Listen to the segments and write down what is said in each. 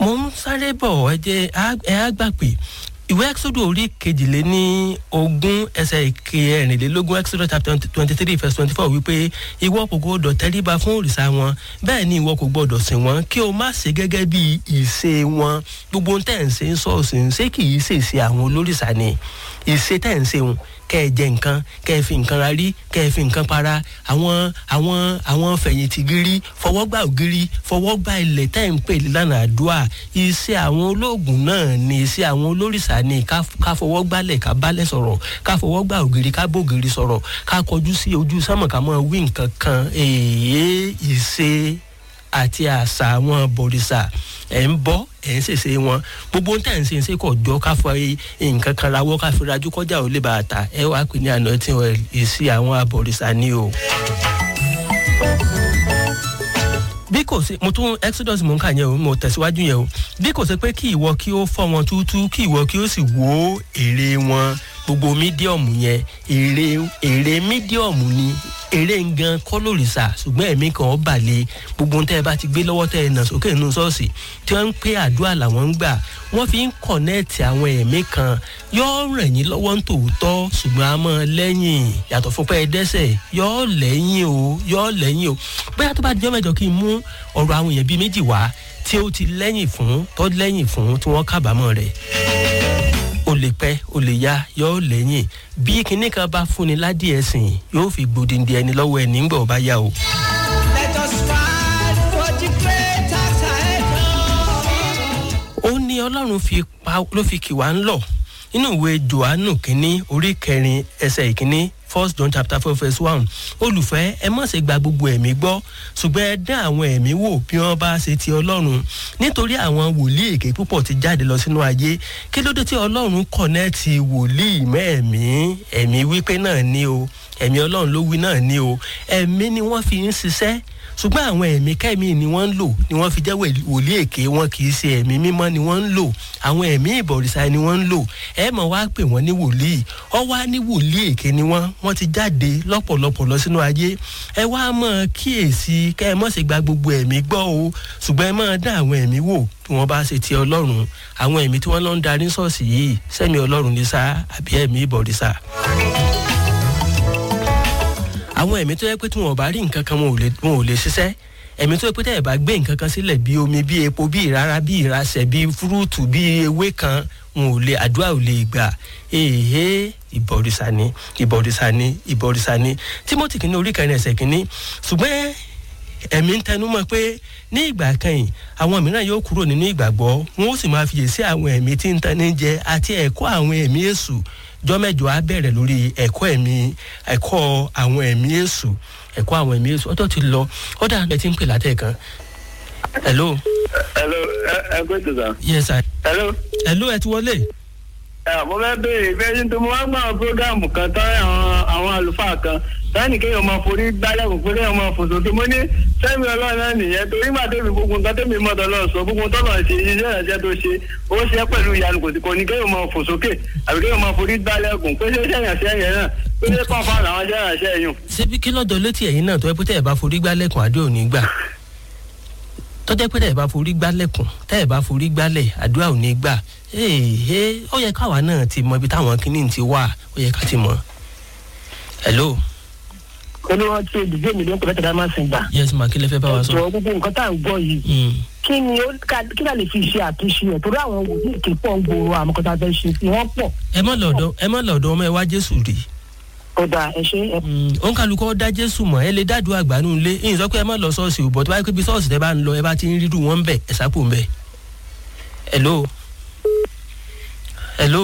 mo ń sáré bọ̀ ẹ jẹ́ ẹ á gbà pé ìwé exodus orí kejìlé ní ogún ẹsẹ̀ kẹrìnlélógún exodus chapter twenty three verse twenty four wípé ìwọ kò gbọdọ̀ tẹríba fún òrìṣà wọn bẹ́ẹ̀ ni ìwọ kò gbọdọ̀ sìn wọ́n kí o má ṣe gẹ́gẹ́ bí ìṣe wọn gbogbo ohun tẹ̀ ń ṣe ń sọ̀ọ̀sì ń ṣe kì í ṣèṣe àwọn olórìṣà ni ìṣe tẹ̀ ń ṣe wọn kẹ́ ẹ jẹ nǹkan kẹ́ ẹ fi nǹkan ra rí kẹ́ ẹ fi nǹkan para àwọn àwọn àwọn fẹ̀yìntì gírí fọwọ́gbà ògiri fọwọ́gbà ilẹ̀ tẹ́ ń pè lánàá àdúrà iṣẹ́ àwọn olóògùn náà ni iṣẹ́ àwọn olórìṣà ni ká fọwọ́ gbálẹ̀ ká bálẹ̀ sọ̀rọ̀ ká fọwọ́ gbà ògiri ká bògiri sọ̀rọ̀ ká kọjú sí ojú sánmọ̀ ká mọ̀ wí nǹkan kan èyí ìṣe àti àṣà àwọn bòrìṣà ẹ̀ ń bọ́ ẹ̀ ń ṣèṣe wọn gbogbo ń tẹ̀ ń ṣe ń ṣe kọ̀ jọ ká fọ nǹkan kan rawọ́ ká fi rajú kọjá ò lè bàtà ẹ wá pè ní àná tí wọn ìsí àwọn abọ̀rìṣà ni o. bí kò sí mo tún exodus mo ń kà yẹn o mo tẹ̀síwájú yẹn o bí kò sí pé kí ìwọ kí ó fọ́ wọn túútú kí ìwọ kí ó sì wó èrè wọn gbogbo mídíọ̀mù yẹn èrè èrè mídíọ̀mù ni èrè gan kọ́ lòrìṣà ṣùgbọ́n ẹ̀mí kan ó balẹ̀ gbogbo tẹ́ ẹ bá ti gbé lọ́wọ́ tẹ́ ẹ nà sókè nínú ṣọ́ọ̀ṣì tí wọ́n ń pé àdúrà làwọn ń gbà wọ́n fi ń kọ̀nẹ́ẹ̀tì àwọn ẹ̀mí kan yóò ràn yín lọ́wọ́ ń tòótọ́ ṣùgbọ́n a mọ̀ lẹ́yìn yàtọ̀ fún pé ẹ dẹ́sẹ̀ yóò lẹ́yìn o yóò lẹ́yìn o bóyá tó bá dijọ́ mẹ́jọ kí n mú ọ̀rọ̀ àwọn èèyàn bíi méjì wá tí ó ti lẹ́yìn fún tó lẹ́yìn fún tí wọ́n kábàámọ̀ rẹ̀ o lè pẹ́ o lè ya yóò lẹ́yìn bí kinní kan bá fúnni ládìí ẹ̀sìn yóò fi gbòdìndì ẹni lọ́wọ́ ẹni ńgbà ọba yá o. Let us fight for the greater ó ní ọlọ́run fi pa ló fi kì wá ń lọ nínú ìwé johannu kínní orí kẹrin ẹsẹ̀ ìkínní first john chapter four verse one olùfẹ́ ẹ má ṣe gba gbogbo ẹ̀mí gbọ́ ṣùgbọ́n ẹ dán àwọn ẹ̀mí wò bí wọ́n bá ṣe ti ọlọ́run nítorí àwọn wòlíì èké púpọ̀ ti jáde lọ sínú ayé kí ló dé tí ọlọ́run kọ̀nẹ́ẹ̀tì wòlíì mẹ́ẹ̀mí ẹ̀mí wípé náà ní o ẹ̀mí ọlọ́run ló wí náà ní o ẹ̀mí ni wọ́n fi ń ṣiṣẹ́ ṣùgbọ́n àwọn ẹ̀mí kẹ́mi ni wọ́n ń lò ni wọ́n fi jẹ́ wòlíì èké wọn kì í ṣe ẹ̀mí mímọ́ ni wọ́n ń lò àwọn ẹ̀mí ìbọ̀rìṣà ni wọ́n ń lò ẹ mọ̀ wá pè wọ́n ní wòlíì ọ wá ní wòlíì èké ni wọ́n wọ́n ti jáde lọ́pọ̀lọpọ̀ lọ sínú ayé ẹ wá mọ̀ kíyèsí kẹ́ ẹ mọ̀ sí gba gbogbo ẹ̀mí gbọ́ o ṣùgbọ́n ẹ mọ̀ dá àwọn ẹ̀mí wò tí wọ́n bá ṣe ti ọlọ́run àwọn ẹ̀mí tí wọ́n lọ ń darí ṣọ́ọ̀ṣì yìí sẹ́mi ọlọ́run ní sá àbí ẹ̀mí ìbọ̀rìṣà àwọn ẹ̀mí tó yẹ pé tí wọn ò bá rí nǹkan kan wọn ò lè wọn ò lè ṣiṣẹ́ ẹ̀mí tó yẹ pé tẹ́yẹ̀ bá gbé nǹkan kan sílẹ̀ bí omi bí epo bí ìrara bí ìrasẹ̀ bí fúrúùtù bí ewé kan wọn ò lè àdúrà ò lè gbà èhé ìbọ̀rìṣà ni ìbọ̀rìṣà ni ìbọ̀rìṣà ni timothy kìíní orí kẹrin ẹsẹ̀ kìíní ṣùgbọ́n ẹ̀mí ń tẹnu mọ́ pé ní ìgbà kẹyìn àwọn mìíràn yóò kúrò nínú ìgbàgbọ́ wọn ó sì máa fiyèsí àwọn ẹ̀mí tí ń tani jẹ àti ẹ̀kọ́ àwọn ẹ̀mí èṣù jọ́mẹ́jọ á bẹ̀rẹ̀ lórí ẹ̀kọ́ ẹ̀mí ẹ̀kọ́ àwọn ẹ̀mí èṣù ẹ̀kọ́ àwọn ẹ̀mí èṣù ọjọ́ ti lọ ọ̀dà ẹ̀ ti ń pè látẹ̀ kan. hello. hello ẹ gbé tó sàn. yes sir. hello. hello ẹ ti wọlé. ẹ mo fẹ́ béèrè bẹ́ẹ̀ ní tó mo wá gbọ́ àwọn prógáàmù kan tán àwọn àwọn àlùfáà kan sáyẹnì kéèyàn máa forí gbálẹ̀kùn pé kéèyàn máa fò sókè mo ní sẹ́mi ọlọ́run náà nìyẹn torí gbà tẹ́mi gbogbo nǹkan tẹ́mi mọ́tò lọ sọ gbogbo tọ́lọ̀ ṣe iṣẹ́ ìrànṣẹ́ tó ṣe ó ṣe pẹ̀lú ìyanu kò sí kò ní kéèyàn máa fò sókè àbí kéèyàn máa forí gbálẹ̀kùn pé ṣé iṣẹ́ ìrànṣẹ́ yẹn náà pé ṣé pàpà làwọn iṣẹ́ ìrànṣẹ́ yùn. ṣebí kí lọ́jọ́ létí ẹ̀yin náà tó ẹ pé tẹ́ ẹ bá forí gbálẹ̀kùn àdé òní gbà tọ́jẹ́ pé tẹ́ ẹ bá forí gbálẹ̀kùn tẹ́ ẹ bá forí gbálẹ̀ àdúrà òní gbà ee ó yẹ káwa náà ti mọ ibi táwọn kinní ti wà ó yẹ ká ti mọ. hello. olúwa tí olùgbé mi ló ń pè lẹ́tọ̀ọ́ máa ń sìn gbà. yes ma kí lè fẹ́ bá wa sọ. ẹ̀jọ̀ gbogbo nǹkan tá à ń gbọ́ yìí kí ni ó kí náà lè fi ṣe àtúnṣe ẹ̀ torí àwọn wòlíì èké pọ̀ ń gbòòrò àmọ́ kọ́tà fẹ́ ṣe sí wọ́n pọ̀. ẹ má lọ́dọ̀ ẹ má lọ́dọ̀ ọmọ ẹ wá jésù rí. ó dà ẹ ṣe ẹ. òun kálukọ́ dá jésù mọ̀ ẹ lè dádùn àgbànú ilé ìyìn sọ pé ẹ má lọ sọ́ọ̀sì ò bọ̀ tó bá yẹ pé bí sọ́ọ̀sì tẹ bá ń lọ ẹ bá ti ń rírù wọn ń bẹ̀ ẹ sápò ń bẹ̀. hello hello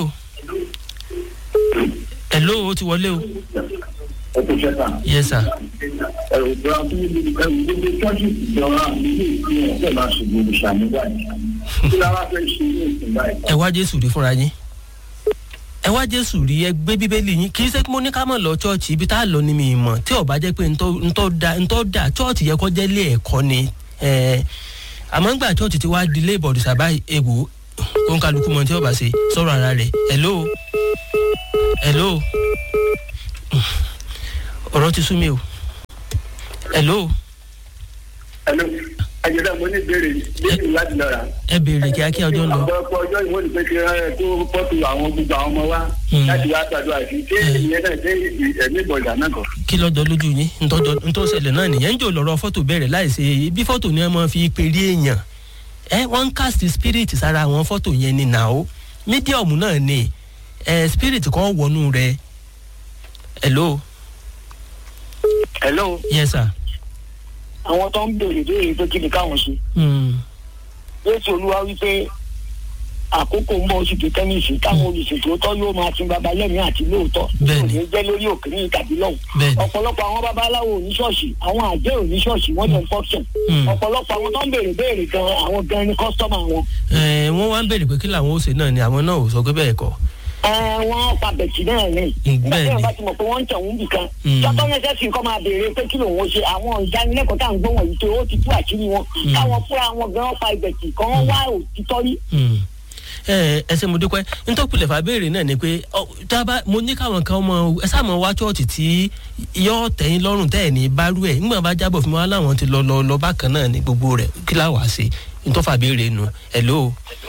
hello ó ti wọlé o. yes sir. ẹ̀rù bá ẹ̀rù gbogbo tọ́jú ìjọba ilé ìpín ọ̀pẹ̀ máa ṣùgbọ́n olùṣàmúgbà yìí. kí la wá fẹ́ ṣe ní ìsìn báyìí. ẹ wá jésù rí fúnra yín ẹ wá jésù rí ẹ gbé bíbélì yín kì í ṣe pé mo ní ká mọ̀ lọ chọ́ọ̀chì ibi tá a lọ ní mi mọ̀ tí ò bá jẹ́ pé ntọ́ da ntọ́ da chọ́ọ̀chì yẹ kọ́ jẹ́ lé ẹ̀kọ́ ni àmọ́ ńgbà chọ́ọ̀chì ti wá di ilé ìbọ̀dù sábà egbò kó ń kálukú mọ tí ó bá ṣe sọ̀rọ̀ ara rẹ̀ hello hello ọ̀rọ̀ ti sú mi o hello hello. àjẹsà mo ní ìbéèrè ìbéèrè láti lọ rà. ẹ béèrè kíákíá ọjọ́ ń lọ. ọ̀pọ̀lọpọ̀ ọjọ́ ìwọ́n ní pé kí ẹ kó pọ́tù àwọn gbogbo àwọn ọmọ wa Hmm. láti wá gbàdúrà sí ṣé ìyẹn náà ṣé ẹ̀mí ìbọ̀dà náà kọ̀. kí lọ́jọ́ lójú yín ntọ́jọ́ ntọ́sẹ̀lẹ̀ náà nìyẹn ń jò lọ́rọ̀ fọ́tò bẹ̀rẹ̀ láìsí bí fọ́tò ni wọ́n máa fi pèrè èèyàn ẹ wọ́n ń cast spirit sára àwọn fọ́tò yẹn ni nà ó medium náà ni ẹ spirit kan wọnú rẹ hello hello yes sir àwọn tó ń béèrè béèrè pé kí ni káwọn ṣe mm. yéésù olúwa wípé àkókò ń bọ̀ oṣù tó tẹ́nìsì táwọn olùṣètò tó yóò máa sin baba lẹ́mìí àti lóòótọ́ Bẹ́ẹ̀ni. kò ní jẹ́ lórí òkèrè tàbí lọ́hùn Bẹ́ẹ̀ni. ọ̀pọ̀lọpọ̀ àwọn babaláwo oníṣọ́ọ̀ṣì àwọn àjẹ́ oníṣọ́ọ̀ṣì wọ́n jẹ́ fọ́ọ̀ṣẹ̀ Hmm. ọ̀pọ̀lọpọ̀ àwọn tó ń béèrè béèrè gan àwọn gan ni kọ́sítọ́mà wọn ẹ wọ́n wá ń béèrè pé kí làwọn ó ṣe náà ni àwọn náà ò sọ pé bẹ́ẹ̀ kọ́ ẹ wọ́n pa bẹ̀tì náà ní Mm, nígbà tí bẹ́ẹ̀ni. wọ́n bá ti mọ̀ pé wọ́n ń tẹ̀wọ́n bì kan Mm. tọ́tọ́ yẹn sẹ́sìn kọ́ máa béèrè pé kí lòun ó ṣe àwọn ìdánilẹ́kọ̀ọ́ tá à ń gbọ́ wọ̀nyí tó ó ti tú àṣírí wọn káwọn fúnra wọn gan pa ìbẹ̀tì kan wá òtítọ́ rí Mm. ẹ ẹ ṣe mo dúpẹ́ ntọ́pìlẹ̀ fà béèrè náà ni pé ọ, tá a bá mo ní káwọn kan mọ ẹ sáà mọ wá chọ́ọ̀chì tí yọ tẹ̀yìn lọ́rùn tẹ̀ ní bárú ẹ̀ nígbà bá jábọ̀ fún wa láwọn ti lọ lọ lọ bákan náà ní gbogbo rẹ̀ kí láwà ṣe ntọ́fà béèrè nu hello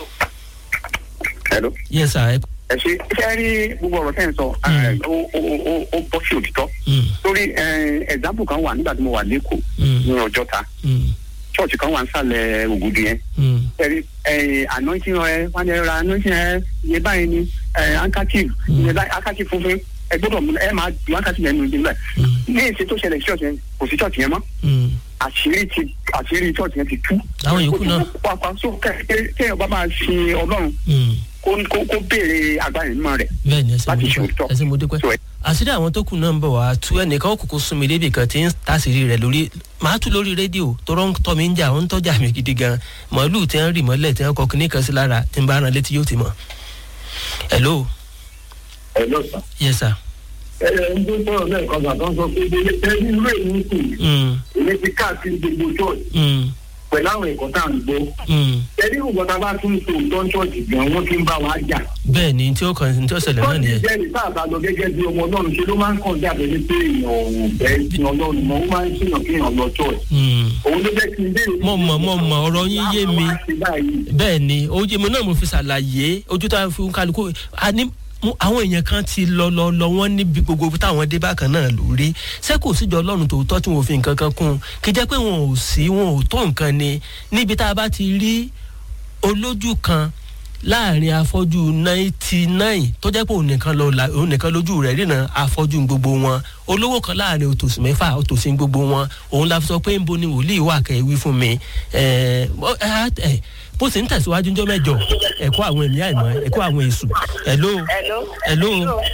Hello. yes sir ẹ ẹ ṣe ṣe rí gbogbo ọ̀rọ̀ tẹ́ ń sọ ẹ, ó ó- ó- ó bọ́ sí òtítọ́ mm, torí ẹ̀dámpù kan wà nígbà tí mo wà lẹ́kọ̀ọ́ mm, ní ọjọ́ta mm, ṣọ́ọ̀ṣì kan wà ń sàlẹ̀ ògùdù yẹn mm, ẹ̀rí anointing ẹ wọ́n ní ra anointing ẹ iye báyìí ni ẹ, handkerchief iye báyìí handkerchief funfun ẹ gbọ́dọ̀ mú ẹ máa ju handkerchief yẹn nù nígbà mm, ní èsì tó ṣẹlẹ̀ sí ṣọ́ọ̀ṣì yẹn kò sí ṣọ́ọ̀ṣì yẹn mọ́ mm. àṣírí ti àṣírí ṣọ́ọ̀ṣì yẹn ti tú. Àwọn yòókù náà? pàápàá so kéèyàn bá máa ṣe ọlọ́run mm. kó kó- kó béèrè agbára ìmọ̀ rẹ̀ bẹ́ẹ̀ ni ẹ ṣe mo láti ṣe dúpẹ́ òtítọ́. ẹ ṣe mo dúpẹ́ So, ẹ- àṣírí àwọn tó kù náà ń bọ̀ wá tú ẹnìkan ó kúkú sún mi débi kan tí ń tàṣírí rẹ̀ lórí màá tú lórí rédíò tó rọ́ ń tọ́ mi ń jà ó ń tọ́jà mi gidi gan màálù tí wọ́n rì mọ́lẹ̀ tí wọ́n kọ kíní kan sí lára tí ń bá ran létí yóò ti mọ̀. hello ẹ lọ sàn. yes sir. ẹ ẹ ń tó sọ̀rọ̀ lẹ́ẹ̀kan gbà tó ń sọ pé ẹ ní irú èyí kù Mm, èmi ti káàkiri gbogbo church mm, pẹ̀lú àwọn ẹ̀kọ́ tá à ń gbọ́. mm. ẹni ìwọ̀n tá a bá tún so òótọ́ church gan wọ́n ti ń bá wa jà. bẹ́ẹ̀ ni tí ó kàn tí ó ṣẹlẹ̀ náà church nìyẹn. jẹ́ ní sáà bá lọ gẹ́gẹ́ bí ọmọ ọlọ́run ṣe ló máa ń kàn jáde ní pé èèyàn ò bẹ́ẹ̀ sin ọlọ́run mọ́ ó máa ń ṣèyàn kí èèyàn lọ church. Mm. òun ló jẹ́ kí n béèrè. Mo mọ̀, mo mọ̀, ọ̀rọ̀ yín yé mi. Láwọn wá sí báyìí. bẹ́ẹ̀ ni ojú mi náà mo fi ṣàlàyé ojú tá a fi ń kálukú a ní mú- àwọn èèyàn kan ti lọ lọ lọ wọn níbi gbogbo ibi táwọn dé bákan náà lórí ṣé kò síjọ ọlọ́run tòótọ́ tí wọn ò fi nǹkan kan kún un kì í jẹ́ pé wọn ò sí wọn ò tó nǹkan ni níbi tá a bá ti rí olójú kan láàrin afọ́jú ninety nine tó jẹ́ pé òun nìkan lọ la òun nìkan lójú rẹ̀ ríran afọ́jú gbogbo wọn olówó kan láàrin òtòsí mẹ́fà òtòsí gbogbo wọn òun la fi sọ pé ń bo ni wòlíì wà kẹ́ ẹ wí fún mi ẹ̀ ẹ̀ ẹ̀ bó sì ń tẹ̀síwájú ńjọ́ mẹ́jọ ẹ̀kọ́ àwọn ẹ̀mí àìmọ́ ẹ̀kọ́ àwọn èṣù hello hello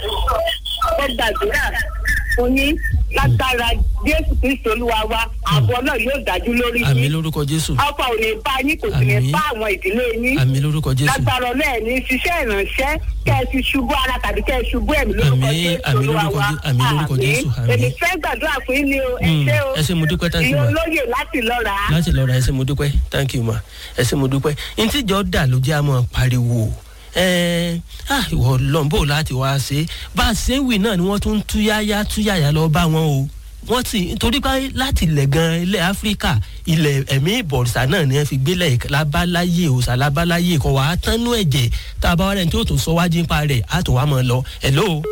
ó gbàdúrà fún yín lágbára jésù kristu olúwa wa ààbò náà yóò dájú lórí àmì yín lórúkọ jésù ọkọ ò ní bá yín kò sì ní Àmín. bá àwọn ìdílé yín àmì lórúkọ jésù lágbára ọlọ́ọ̀ ní ṣiṣẹ́ ìrànṣẹ́ kẹ́ ẹ ti ṣubú ara tàbí kẹ́ ẹ ṣubú ẹ̀mí lórúkọ Àmín, jésù àmín olúwa lórúkọ wa Jé- àmín lórúkọ Jésù, àmín. èmi fẹ́ gbàdúrà fún yín ni o ẹ Mm, ṣé o ẹ ṣé, mo dúpẹ́, thank you, ìyẹn ma. olóyè láti lọ́ra láti lọ ra ẹsẹ mo dúpẹ́ thank you ma ẹsẹ mo dúpẹ́ ntíjọ́ dà ló jẹ́ àmọ́ pariwo ẹ̀ẹ́n ah ìwọ lọ́nbó láti wá ṣe bá a ṣe ń wì náà ni wọ́n tún túyáyá túyáyá lọ bá wọn o wọ́n ti nítorí pé láti ilẹ̀ gan ilẹ̀ áfíríkà ilẹ̀ ẹ̀mí ìbọ̀rìṣà náà ni wọ́n fi gbélé lábáláyé òòṣà lábáláyé kọ̀ wá tánú ẹ̀jẹ̀ tá a bá wá rẹ̀ ní tí ó tún sọ wájú nípa rẹ̀ á tún wá mọ̀ lọ hello.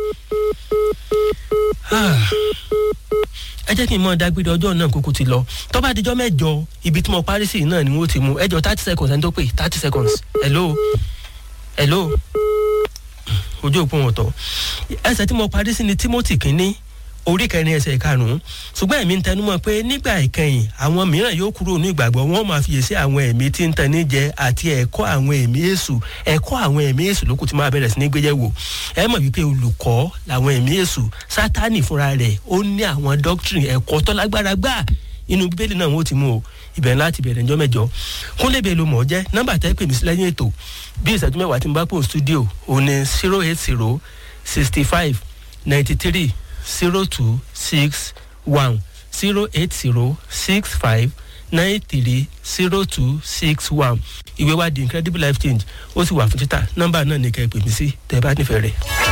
Ah ẹ jẹ́ kí n mọ dágbére ọjọ́ náà kúkú ti lọ tó bá dijọ́ mẹ́jọ ibi tí mo parí sí náà ni wọ́n ti mú ẹjọ́ thirty seconds ẹni tó pè thirty seconds hello hello ojú òpó wọn tọ ẹsẹ̀ tí mo parí sí ni timothy kínní orí kẹrin ẹsẹ̀ karùnún ṣùgbọ́n ẹ̀mí ń tẹnumọ́ pé nígbà ìkẹyìn àwọn mìíràn yóò kúrò ní ìgbàgbọ́ wọn máa fiyèsí àwọn ẹ̀mí tí ń tẹni jẹ àti ẹ̀kọ́ àwọn ẹ̀mí èṣù ẹ̀kọ́ àwọn ẹ̀mí èṣù lókù tí máa bẹ̀rẹ̀ sí ní gbéyẹ̀wò ẹ mọ̀ wípé olùkọ́ làwọn ẹ̀mí èṣù sátánì fúnra rẹ̀ ó ní àwọn doctrine ẹ̀kọ́ tó lágbára gbà inú bíbélì náà wọ́n ti mú o ibẹ̀ láti bẹ̀rẹ̀ ńjọ́ mẹ́jọ kúnlẹ̀bẹ̀ ló mọ̀ ọ́ jẹ́ nọ́mbà tẹ́ pè mí sí lẹ́yìn ètò bí ìṣẹ́jú mẹ́wàá tí mo bá pò studio òun ni zero eight zero sixty five ninety three zero two six one zero eight zero six five nine three zero two six one ìwé wa the incredible life change ó sì wà fún títà nọ́mbà náà ní kẹ́ ẹ pè mí sí tẹ́ ẹ bá nífẹ̀ẹ́ rẹ̀.